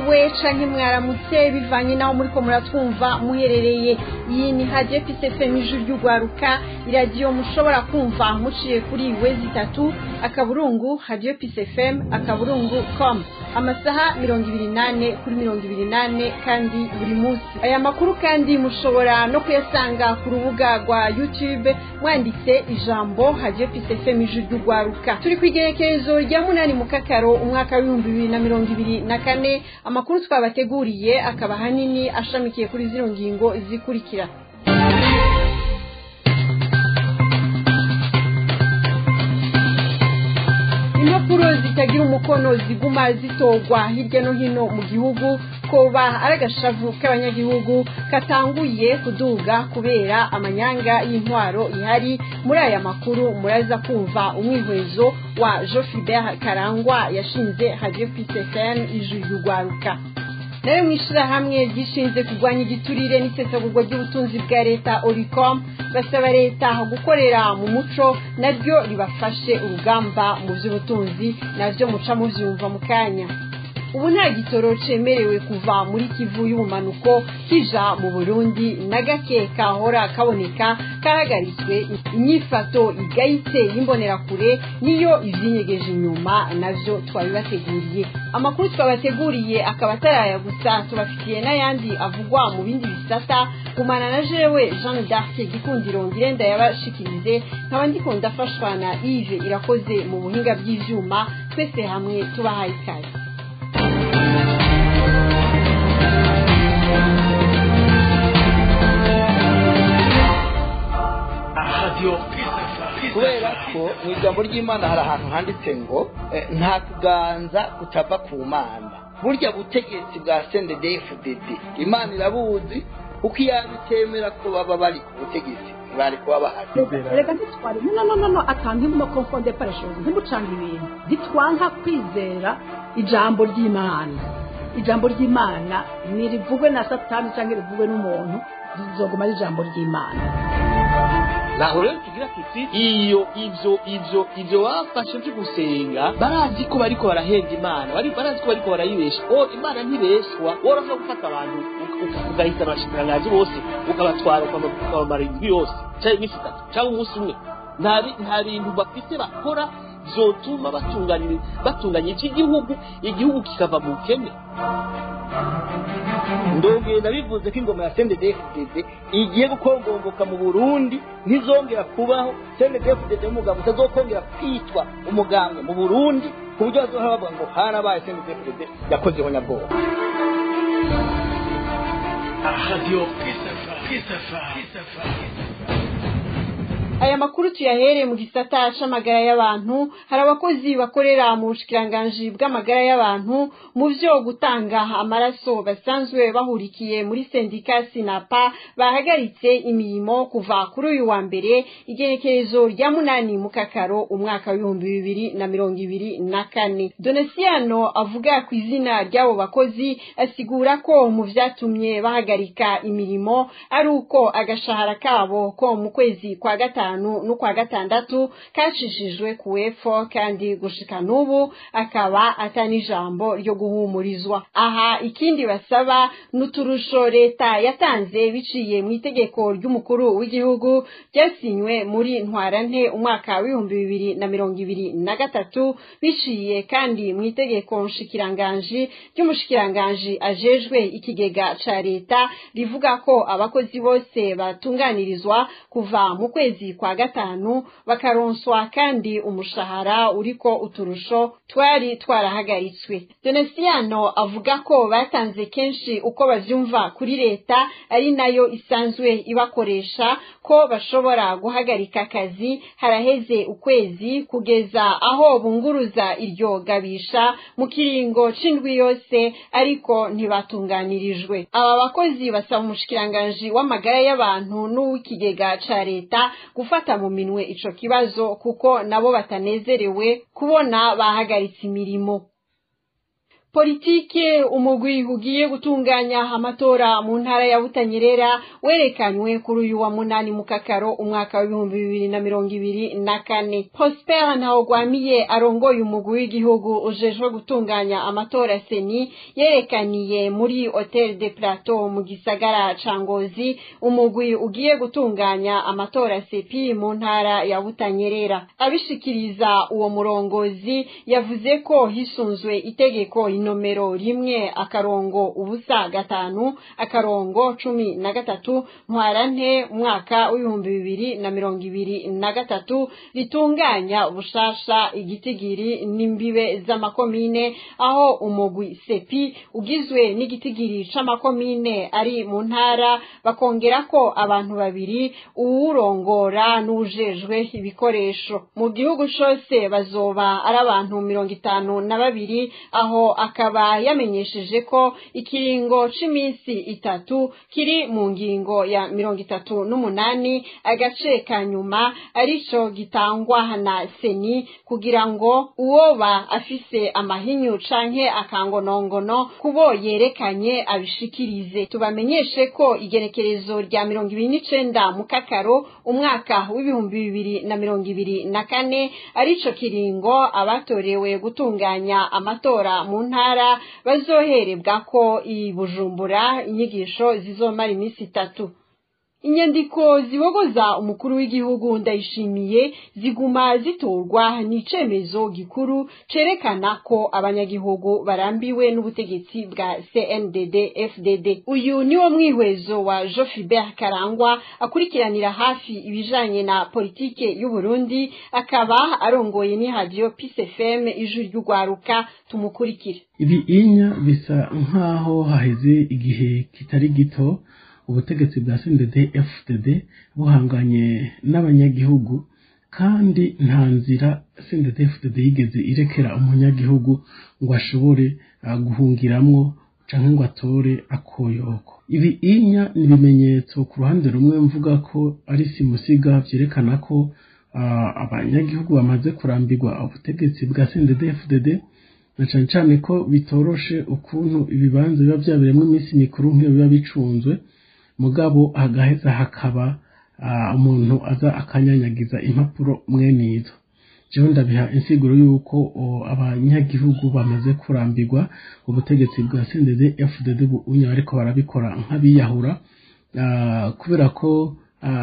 mwiriwe canke mwaramutse bivanye naho muriko muratwumva muherereye iyi ni radio PCFM ijuru ry'ugwaruka iradiyo mushobora kumva muciye kuri wezi itatu akaburungu radio PCFM akaburungu com amasaha mirongo ibiri nane kuri mirongo ibiri nane kandi buri munsi aya makuru kandi mushobora no kuyasanga ku rubuga rwa youtube mwanditse ijambo radio PCFM ijuru ry'ugwaruka turi ku igerekerezo rya munani mu kakaro umwaka w'ibihumbi bibiri na mirongo ibiri na kane amakuru twabateguriye akaba ahanini ashamikiye kuri zino ngingo zikurikira impapuro zitagira umukono ziguma zitorwa hirya no hino mu gihugu koba ari agashavu k'abanyagihugu katanguye kuduga kubera amanyanga y'intwaro ihari muri aya makuru muraza kumva umwihwezo wa Jofibert Karangwa yashinze Radio PCFM ijuru y'ugwaruka nawe mu ishyirahamwe ryishinze kurwanya igiturire n'isesagurwa ry'ubutunzi bwa leta oricom basaba leta gukorera mu muco naryo ribafashe urugamba mu by'ubutunzi nabyo muca mubyumva mu kanya ubu nta gitoro cemerewe kuva muri kivu y'ubumanuko kija mu burundi na gake kahora kaboneka kahagaritswe inyifato igayitse y'imbonerakure niyo ivyinyegeje inyuma navyo twabibateguriye amakuru twabateguriye akaba ataraya gusa tubafitiye n'ayandi avugwa mu bindi bisata gumana na jewe jean d'arc gikundiro ngirenda yabashikirize nkaba ndiko ndafashwa na yves irakoze mu buhinga bw'ivyuma twese hamwe tubahaye ikaze kubera ko mu ijambo ry'imana hari ahantu handitse ngo nta kuganza kutava ku mana burya butegetsi bwa cndfdd imana irabuzi kuko iyo bitemera ko baba bari ku butegetsi bari kuba bahari reka ntitware no no no no akantu mo konfonde parashozi ntimucanga ibintu ntitwanka kwizera ijambo ry'imana ijambo ry'imana ntirivugwe na satani cyangwa rivugwe n'umuntu rizoguma ari ijambo ry'imana naho rero tugira tuti iyo ivyo ivyo ivyo bafashe vyo gusenga barazi ko bariko barahenda imana bari barazi ko bariko barayibesha o imana ntibeshwa woroshobora gufata abantu ugahita abashikiranganji bose ukabatwara ukabamara indwi yose canke iminsi itatu canke umunsi umwe nta bintu bafite bakora vyotuma batunganya iki gihugu igihugu kikava mu bukene ndongera bivuze ko ingoma ya CNDD-FDD igiye gukongomboka mu Burundi ntizongera kubaho CNDD-FDD umugabo utazokongera kwitwa umugambwe mu Burundi ku buryo bazohora bavuga ngo harabaye CNDD-FDD yakozeho nyabwoba Radio Pisafa aya makuru tuyahere mu gisata c'amagara y'abantu hari abakozi bakorera mu bushikiranganji bw'amagara y'abantu mu vyo gutanga amaraso basanzwe bahurikiye muri sendika sinapa bahagaritse imirimo kuva kuri uyu wa mbere igerekerezo rya munani mu kakaro umwaka w'ibihumbi bibiri na mirongo ibiri na kane donesiano avuga ku izina ry'abo bakozi asigura ko mu vyatumye bahagarika imirimo ari uko agashahara kabo ko mu kwezi kwa gatanu gatanu n'ukwa gatandatu kacishijwe ku wepfo kandi gushika n'ubu akaba atani ijambo ryo guhumurizwa aha ikindi basaba n'uturusho leta yatanze biciye mu itegeko ry'umukuru w'igihugu ryasinywe muri ntwarante umwaka w'ibihumbi bibiri na mirongo ibiri na gatatu biciye kandi mu itegeko nshikiranganji ry'umushikiranganji ajejwe ikigega ca leta rivuga ko abakozi bose batunganirizwa kuva mu kwezi kwa gatanu bakaronswa kandi umushahara uriko uturusho twari twarahagaritswe donesiano avuga ko batanze kenshi uko bavyumva kuri leta ari nayo isanzwe ibakoresha ko bashobora guhagarika akazi haraheze ukwezi kugeza aho bunguruza iryo gabisha mu kiringo c'indwi yose ariko ntibatunganirijwe aba bakozi basaba umushikiranganji w'amagara y'abantu n'uw'ikigega ca leta gufata mu minwe ico kibazo kuko nabo batanezerewe kubona bahagaritse imirimo politike umugwi ugiye gutunganya amatora mu ntara ya Butanyerera werekanywe kuri uyu wa munani mu kakaro umwaka w'ibihumbi bibiri na mirongo ibiri na kane Prosper Ntawugwamiye arongoye umugwi w'igihugu ujejwe gutunganya amatora seni yerekaniye muri Hotel de Plateau mu gisagara ca Ngozi umugwi ugiye gutunganya amatora sepi mu ntara ya Butanyerera abishikiriza uwo murongozi yavuze ko hisunzwe itegeko inomero rimwe akarongo ubusa gatanu akarongo cumi na gatatu ntwarante umwaka w'ibihumbi bibiri na mirongo ibiri na gatatu ritunganya ubushasha igitigiri n'imbibe z'amakomine aho umugwi sepi ugizwe n'igitigiri c'amakomine ari mu ntara bakongera ko abantu babiri uwurongora n'ujejwe ibikoresho mu gihugu cose bazoba ari abantu mirongo itanu na babiri aho akaba yamenyesheje ko ikiringo c'iminsi itatu kiri mu ngingo ya mirongo itatu n'umunani agace ka nyuma arico gitangwa na seni kugira ngo uwoba afise amahinyu canke akangonongono kubo yerekanye abishikirize tubamenyeshe ko igenekerezo rya mirongo ibiri n'icenda mu kakaro umwaka w'ibihumbi bibiri na mirongo ibiri na kane arico kiringo abatorewe gutunganya amatora mu ntara bazoherebwa ko i Bujumbura inyigisho zizomara iminsi itatu inyandiko zibogoza umukuru w'igihugu ndayishimiye ziguma zitorwa n'icemezo gikuru cerekana ko abanyagihugu barambiwe n'ubutegetsi bwa CNDD FDD uyu niwo mwihwezo wa Jofibert Karangwa akurikiranira hafi ibijanye na politike y'u Burundi akaba arongoye ni radio Peace FM ijwi ry'ugwaruka tumukurikire ibi inya bisa nkaho haheze igihe kitari gito ubutegetsi bwa CNDD FDD buhanganye n'abanyagihugu kandi nta nzira CNDD FDD yigeze irekera umunyagihugu ngo ashobore uh, guhungiramwo canke ngo atore akoyoko ibi inya ni ibimenyetso ku ruhande rumwe mvuga ko ari simusiga vyerekana ko uh, abanyagihugu bamaze kurambirwa ubutegetsi bwa CNDD FDD na cane cane ko bitoroshe ukuntu ibibanza biba vyabereyemwo iminsi mikuru nk'iyo biba bicunzwe mugabo hagaheza hakaba umuntu aza akanyanyagiza impapuro mwene izo jewe ndabiha insiguro yuko abanyagihugu bamaze kurambirwa ubutegetsi bwa CNDD FDD bunya ariko barabikora nk'abiyahura kubera ko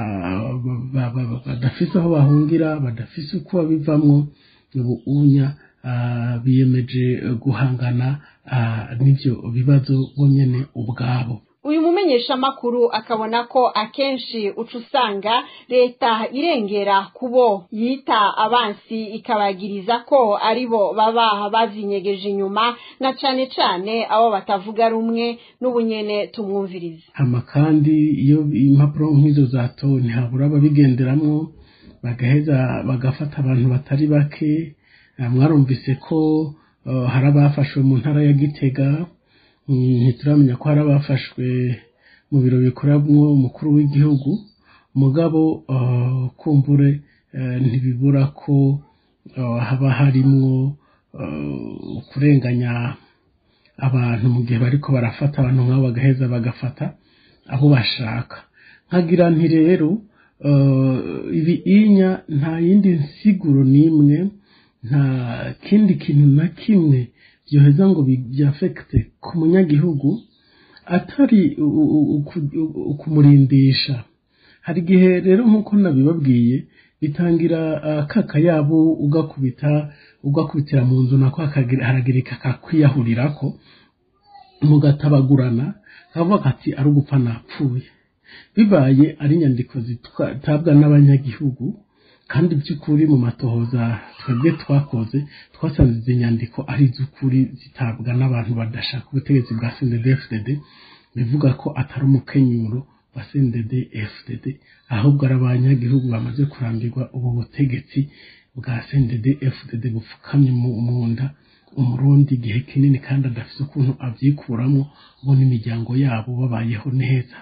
badafise aho bahungira badafise uko babivamwo ubu unya biyemeje guhangana n'ivyo bibazo bonyene ubwabo uyu mumenyeshamakuru akabona ko akenshi uca usanga leta irengera kubo yita abansi ikabagiriza ko aribo baba bavyinyegeje inyuma na cane cane abo batavuga rumwe n'ubunyene tumwumviriza hama kandi iyo impapuro nk'izo zato ntihabura ababigenderamwo bagaheza bagafata abantu batari bake mwarumvise ko hari abafashwe mu ntara ya gitega ntituramenya ko hari abafashwe mu biro bikoramwo umukuru w'igihugu mugabo kumbure ntibibura ko haba harimwo kurenganya abantu mu gihe bariko barafata abantu nk'abo bagaheza bagafata abo bashaka nkagira nti rero ibi inya nta yindi nsiguro n'imwe nta kindi kintu na kimwe byoheza ngo byafekite ku munyagihugu atari ukumurindisha hari igihe rero nk'uko nabibabwiye bitangira kakayabo ugakubita ugakubitira mu nzu nako haragirika kakwiyahurirako mugatabagurana kavuga kati ari ugupfa napfuye bibaye ari inyandiko zitabwa n'abanyagihugu kandi by'ukuri mu matohoza twebwe twakoze twasanze izi nyandiko ari iz'ukuri zitabwa n'abantu badashaka ubutegetsi bwa CNDD FDD bivuga ko atari umukenyuro wa CNDD FDD ahubwo ari abanyagihugu bamaze kurambirwa ubu butegetsi bwa CNDD FDD bupfukamye mu nda umurundi igihe kinini kandi adafite ukuntu abyikuramo bo n'imiryango yabo babayeho neza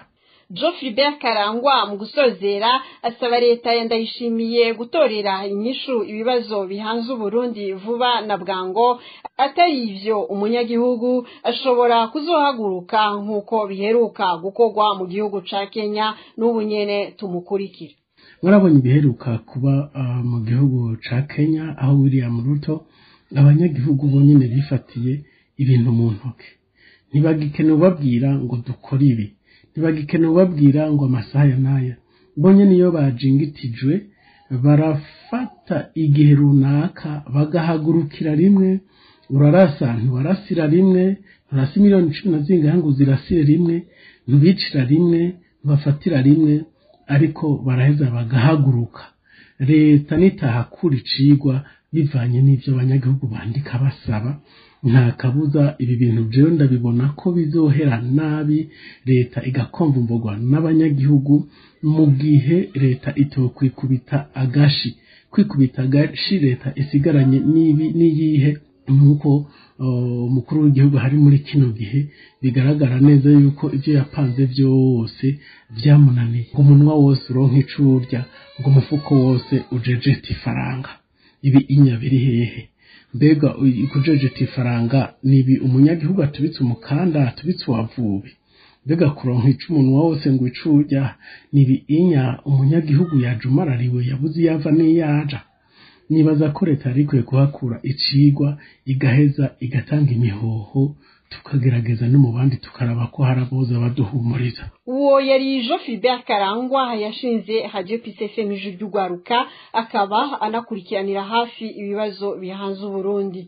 Geoffrey Karangwa mu gusozera asaba leta ya ndayishimiye gutorera inyishu ibibazo bihanze Uburundi vuba na bwango atari ivyo umunyagihugu ashobora kuzohaguruka nk'uko biheruka gukorwa mu gihugu ca Kenya n'ubu nyene tumukurikira murabonye ibiheruka kuba uh, mu gihugu ca Kenya aho William Ruto abanyagihugu bonyene bifatiye ibintu mu ntoke ntibagikene ubabwira ngo dukore ibi ntibagikene ubabwira ngo amasaha ya n'aya bonye niyo bajingitijwe barafata igihe runaka bagahagurukira rimwe urarasa ntiwarasira rimwe nturasi miliyoni cumi na zingahe ngo uzirasire rimwe ntubicira rimwe ntubafatira rimwe ariko baraheza bagahaguruka leta nitahakura icigwa bivanye n'ivyo abanyagihugu bandika basaba nta kabuza ibi bintu jewe ndabibona ko bizohera nabi leta igakomvumburwa n'abanyagihugu mu gihe leta itokwikubita agashi kwikubita agashi leta isigaranye n'ibi n'iyihe nk'uko umukuru w'igihugu hari muri kino gihe bigaragara neza yuko ibyo yapanze byose byamunaniye ngo umunwa wose uronka icurya ngo umufuko wose ujejeta ifaranga ibi inya biri hehe mbega kujejeta ifaranga nibi umunyagihugu atubitse umukanda atubitse uwavubi mbega kuronka ica umunwa wose ngo icurya nibi inya umunyagihugu yajumarariwe yabuze iyava n'iyaja nibaza ko leta yari ikwiye kuhakura icigwa igaheza igatanga imihoho tukagerageza no mu bandi tukaraba ko hari aboza baduhumuriza uwo yari Geoffrey Karangwa yashinze Radio Peace FM ijwi ry'ugwaruka akaba anakurikiranira hafi ibibazo bihanze Uburundi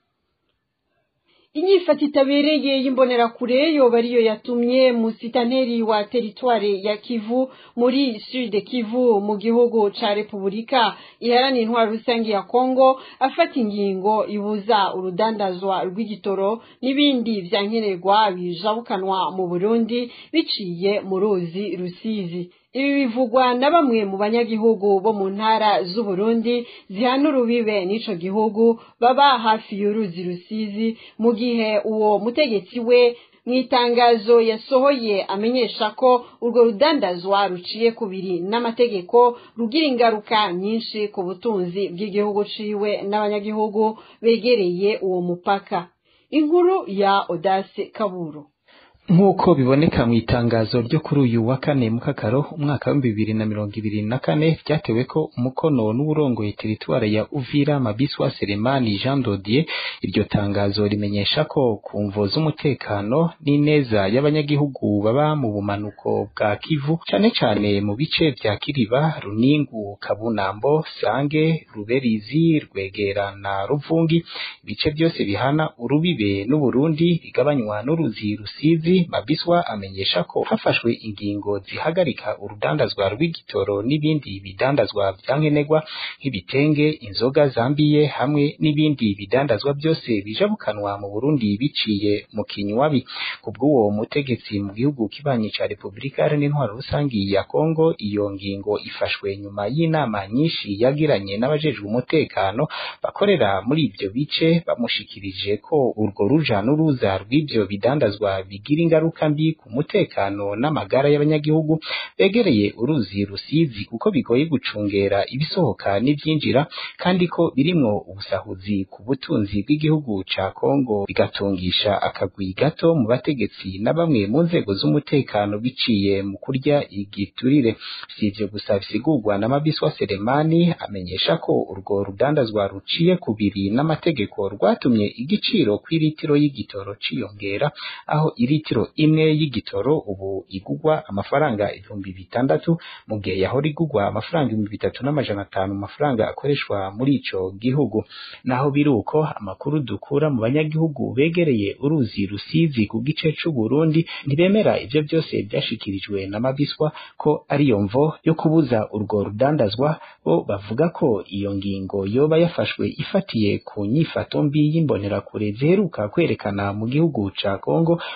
inyifata itabereye y'imbonerakure yoba ariyo yatumye musitanteri wa teritware ya Kivu muri Sud Kivu mu gihugu ca Repubulika iharanira intwaro rusange ya Kongo afata ingingo ibuza urudandazwa rw'igitoro n'ibindi vyankenerwa bijabukanwa mu Burundi biciye mu ruzi Rusizi ibi bivugwa na bamwe mu banyagihugu bo mu ntara z'uburundi zihana urubibe n'ico gihugu baba hafi y'uruzi rusizi mu gihe uwo mutegetsi we mu itangazo yasohoye amenyesha ko urwo rudandazwa ruciye kubiri n'amategeko rugira ingaruka nyinshi ku butunzi bw'igihugu ciwe n'abanyagihugu begereye uwo mupaka inkuru ya Odase Kaburo nk'uko biboneka mu itangazo ryo kuri uyu wa kane mu kakaro umwaka w'ibihumbi bibiri na mirongo ibiri na kane ryatewe ko umukono n'uburongoye teritware ya uvira mabiswa selemani jean dodier iryo tangazo rimenyesha ko ku mvo z'umutekano n'ineza y'abanyagihugu baba mu bumanuko bwa kivu cane cane mu bice vya kiriba runingu kabunambo sange ruberizi rwegera na ruvungi ibice byose bihana urubibe n'uburundi bigabanywa n'uruzi rusizi mabiswa amenyesha ko hafashwe ingingo zihagarika urudandazwa rw'igitoro n'ibindi bidandazwa vyankenerwa nk'ibitenge inzoga zambiye hamwe n'ibindi bidandazwa byose bijabukanwa mu Burundi biciye mu kinywabi kubw'uwo mutegetsi mu gihugu kibanyi ca Republika Iharanira Intwaro Rusangi ya Kongo iyo ngingo ifashwe nyuma y'inama nyinshi yagiranye n'abajejwe umutekano bakorera muri ibyo bice bamushikirije ko urwo ruja n'uruza rw'ivyo bidandazwa bigira ingaruka mbi ku mutekano n'amagara y'abanyagihugu begereye uruzi rusizi kuko bigoye gucungera ibisohoka n'ivyinjira kandi ko birimwo ubusahuzi ku butunzi bw'igihugu ca Kongo bigatungisha akagwi gato mu bategetsi na bamwe mu nzego z'umutekano biciye mu kurya igiturire si ivyo gusa bisigurwa na Mabiswa Selemani amenyesha ko urwo rudandazwa ruciye kubiri n'amategeko rwatumye igiciro kw'iritiro y'igitoro ciyongera aho iritiro imwe y'igitoro ubu igugwa amafaranga ibihumbi bitandatu mu gihe yahora igugwa amafaranga ibihumbi bitatu n'amajana atanu mu mafaranga akoreshwa muri ico gihugu naho biri uko amakuru dukura mu banyagihugu begereye uruzi rusizi ku gice c'u Burundi ntibemera ivyo byose byashikirijwe na Mabiswa ko ariyo mvo yo kubuza urwo rudandazwa bo bavuga ko iyo ngingo yoba yafashwe ifatiye ku nyifato mbi y'imbonerakure ziheruka kwerekana mu gihugu ca Kongo ubona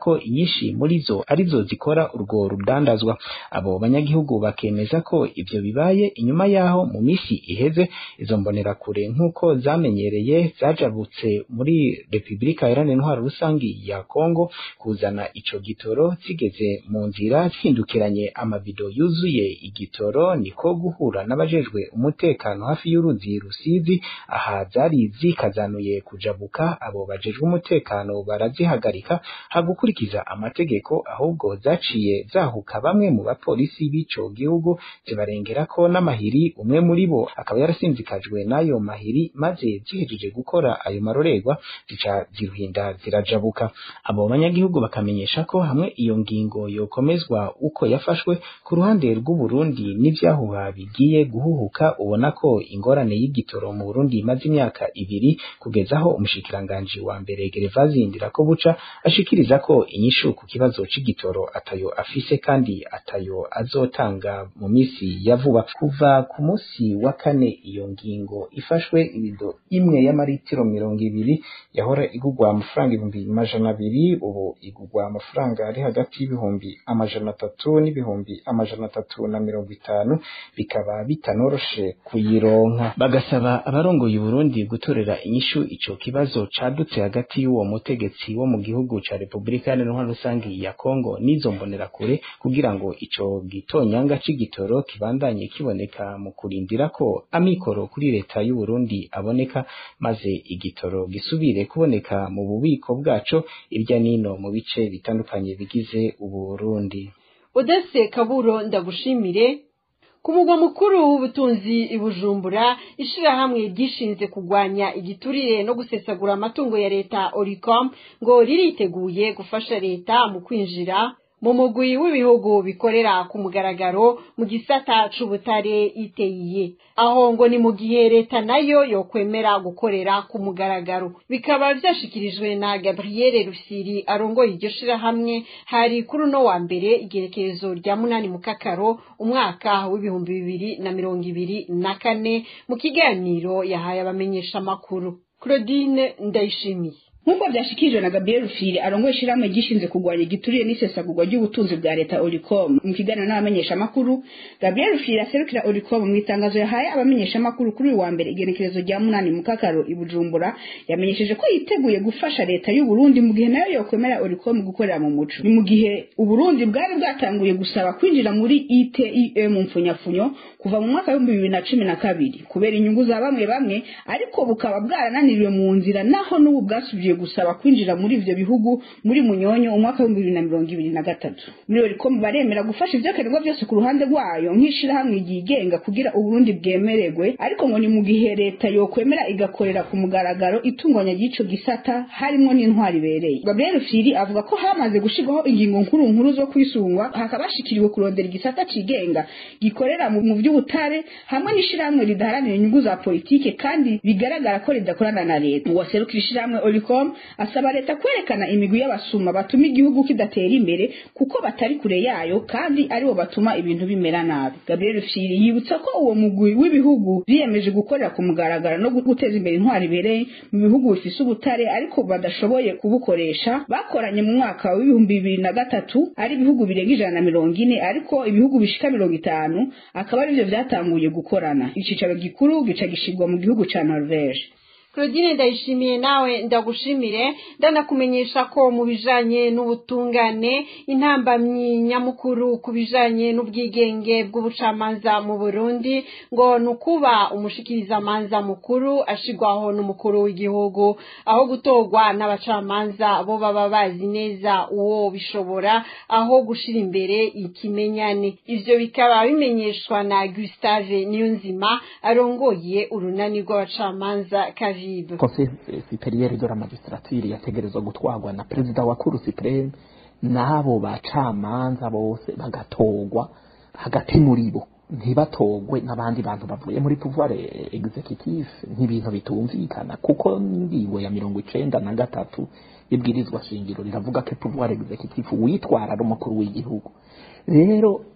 ko inyinshi muri zo arizo zikora urwo rudandazwa abo banyagihugu bakemeza ko ivyo bibaye inyuma yaho mu misi iheze izo mbonerakure nk'uko zamenyereye zajabutse muri Repubulika Iharanira Intwaro Rusangi ya Kongo kuzana ico gitoro zigeze mu nzira zihindukiranye amabido yuzuye igitoro niko guhura n'abajejwe umutekano hafi y'uruzi Rusizi aha zari zikazanuye kujabuka abo bajejwe umutekano barazihagarika hagukurikiza amategeko ahubwo zaciye zahuka bamwe mu bapolisi b'ico gihugu zibarengera ko n'amahiri umwe muri bo akaba yarasinzikajwe n'ayo mahiri maze zihejeje gukora ayo marorerwa zica ziruhinda zirajabuka abo banyagihugu bakamenyesha ko hamwe iyo ngingo yokomezwa uko yafashwe ku ruhande rw'u Burundi n'ivyahuha bigiye guhuhuka ubona ko ingorane y'igitoro mu Burundi imaze imyaka ibiri kugeza aho umushikiranganji wa mbere Gervazi Ndirakobuca ashikiriza ko inyishu ku kibazo c'igitoro atayo afise kandi atayo azotanga mu misi ya vuba kuva ku musi wa kane iyo ngingo ifashwe ibido imwe y'amaritiro mirongo ibiri yahora igugwa amafaranga ibihumbi amajana abiri ubu igugwa amafaranga ari hagati y'ibihumbi amajana atatu n'ibihumbi amajana atatu na mirongo itanu bikaba bitanoroshe kuyironka bagasaba abarongoye Burundi gutorera inyishu ico kibazo cadutse hagati y'uwo mutegetsi wo mu gihugu ca Republika Iharanira Rusangi ya Kongo n'izo mbonerakure kugira ngo ico gitonyanga c'igitoro kibandanye kiboneka mu kurindira ko amikoro kuri leta y'u Burundi aboneka maze igitoro gisubire kuboneka mu bubiko bwaco irya nino mu bice bitandukanye bigize ubu Burundi Odese Kaburo ndagushimire ku mugwa mukuru w'ubutunzi i Bujumbura ishirahamwe ryishinze kugwanya igiturire no gusesagura amatungo ya leta Oricom ngo ririteguye gufasha leta mu kwinjira mu mugwi w'ibihugu bikorera ku mugaragaro mu gisata c'ubutare iteye aho ngo ni mu gihe leta nayo yokwemera gukorera ku mugaragaro bikaba vyashikirijwe na Gabriel Rusiri arongoye iryo shirahamwe hari kuri uno wa mbere igerekerezo rya munani mu kakaro umwaka w'ibihumbi bibiri na mirongo ibiri na kane mu kiganiro yahaye abamenyesha makuru Claudine Ndayishimiye nk'uko byashikirijwe na Gabriel Rufiri arongoye ishirahamwe gishinze kurwanya igiturire n'isesagurwa ry'ubutunzi bwa leta Oricom mu kiganiro n'abamenyeshamakuru Gabriel Rufiri aserukira Oricom mu itangazo yahaye abamenyeshamakuru kuri uyu wa mbere igenekerezo rya munani mu kakaro i Bujumbura yamenyesheje ko yiteguye gufasha leta y'u Burundi mu gihe nayo yokwemera Oricom gukorera mu muco ni mu gihe u Burundi bwari bwatanguye gusaba kwinjira muri ITIE mu mfunyafunyo kuva mu mwaka w'ibihumbi bibiri na cumi na kabiri kubera inyungu za bamwe bamwe ariko bukaba bwarananiriwe mu nzira naho n'ubu bwasubiye gusaba kwinjira muri ivyo bihugu muri munyonyo umwaka w'ibihumbi bibiri na mirongo ibiri na gatatu muri Oricom baremera gufasha ivyakenerwa vyose ku ruhande rwayo nk'ishirahamwe ryigenga kugira Uburundi bwemererwe ariko ngo ni mu gihe leta yokwemera igakorera ku mugaragaro itunganya ry'ico gisata harimwo n'intwari ibereye Gabriel Firi avuga ko hamaze gushirwaho ingingo nkuru nkuru zo kwisungwa hakaba hashikiriwe kurondera igisata cigenga gikorera mu mu vy'ubutare hamwe n'ishirahamwe ridaharanira inyungu za politike kandi bigaragara ko ridakorana na leta uwaserukira ishirahamwe Oricom asaba leta kwerekana imigwi y'abasuma batuma igihugu kidatera imbere kuko batari kure yayo kandi aribo batuma ibintu bimera nabi Gabriel Firi yibutsa ko uwo mugwi w'ibihugu biyemeje gukorera ku mugaragaro no guteza imbere intwari ibereye mu bihugu bifise ubutare ariko badashoboye kubukoresha bakoranye mu mwaka w'ibihumbi bibiri na gatatu ari ibihugu birenga ijana na mirongo ine ariko ibihugu bishika mirongo itanu akaba arivyo vyatanguye gukorana icicaro gikuru gica gishirwa mu gihugu ca Norvege Claudine ndayishimiye nawe ndagushimire ndanakumenyesha ko mu bijanye n'ubutungane intambamyi nyamukuru ku bijanye n'ubwigenge bw'ubucamanza mu Burundi ngo nukuba umushikirizamanza mukuru ashigwaho n'umukuru w'igihugu aho gutorwa n'abacamanza bo baba bazi neza uwo bishobora aho gushira imbere ikimenyane ivyo bikaba bimenyeshwa na Gustave Niyonzima arongoye urunani rw'abacamanza kavi conseil superieur de la magistrature yategerezwa gutwarwa na perezida wa cour supreme n'abo bacamanza bose bagatorwa hagati muri bo ntibatogwe n'abandi bantu bavuye muri pouvoir executif nk'ibintu bitumvikana kuko ingingo ya mirongo icenda na gatatu ibwirizwa shingiro riravuga ko pouvoir executif witwara ari umukuru w'igihugu rero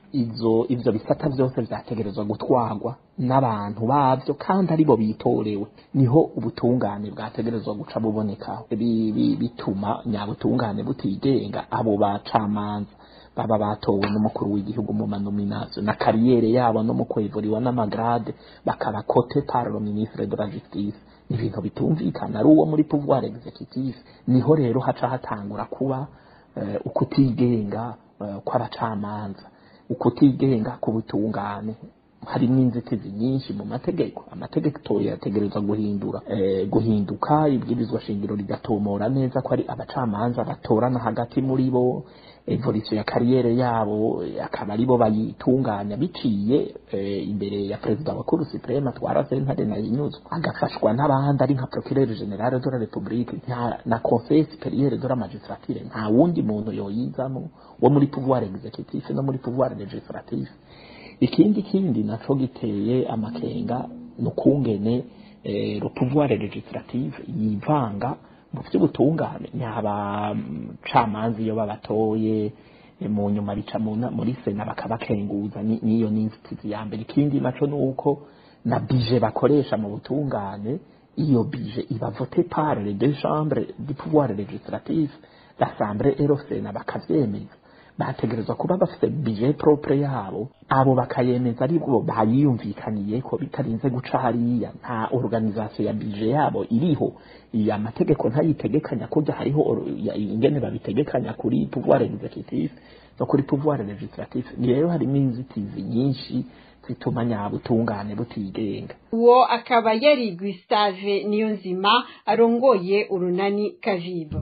izo ivyo bisata vyose vyategerezwa gutwarwa n'abantu bavyo kandi aribo bitorewe niho ubutungane bwategerezwa guca bubonekaho Bi- bi- bituma nyabutungane butigenga abo bacamanza baba batowe n'umukuru w'igihugu mu manomination na kariyere yabo no mu kwevuriwa n'amagrade bakaba kote par le ministre de la justice ni ibintu bitumvikana ari uwo muri pouvoir executif niho rero haca hatangura kuba eh, ukutigenga eh, kw'abacamanza ukutigenga k'ubutungane harimo inzitizi nyinshi mu mategeko amategeko yategerezwa guhindura eh, guhinduka ibwirizwa shingiro rigatomora neza ko ari abacamanza batorana hagati muri bo evolution ya kariyere yabo eh, akaba aribo bayitunganya biciye eh, imbere ya perezida wa cour supreme atwara sentare na inyuzwa agafashwa n'abandi ari nka procureur general de la republique nta- na conseil supérieur de la magistrature nta wundi muntu yoyizamo wo muri pouvoir executif no muri pouvoir legislatif ikindi kindi naco giteye amakenga nukungene eh, le pouvoir legislatif yivanga mu vy'ubutungane nyabacamanza iyo babatoye eh, mu nyuma bica mu na- muri sena bakabakenguza ni- niyo n'inzitizi ya mbere ikindi naco nuko na bije bakoresha mu butungane iyo bije iba vote par les deux chambres du pouvoir legislatif l'assemblée et le sena bakavyemeza bategerezwa kuba bafite bije propre yabo abo bakayemeza aribwo bayiyumvikaniye ko bitarinze guca hariya nta organisation ya bije yabo iriho iya amategeko ntayitegekanya kurya hariho or- ya- ingene babitegekanya kuri pouvoir executif no kuri pouvoir legislatif rero harimo inzitizi nyinshi zituma nyabutungane butigenga uwo akaba yari Gustave Niyonzima arongoye urunani Kavibo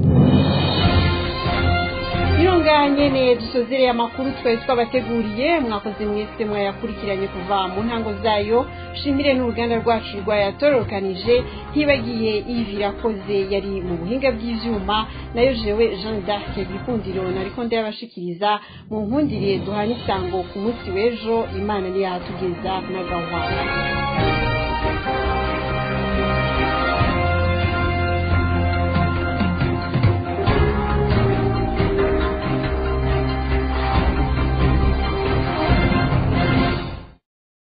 Nironganye ne dusozereye amakuru twari twabateguriye mwakoze mwese mwayakurikiranye kuva mu ntango zayo shimire n'uruganda rwacu rwayatorokanije ntibagiye Yves Irakoze yari mu buhinga bw'ivyuma nayo jewe Jean d'Arc Gikundiro nariko ndayabashikiriza mu nkundire duhana isango ku munsi w'ejo Imana niyahatugeza n'agahwana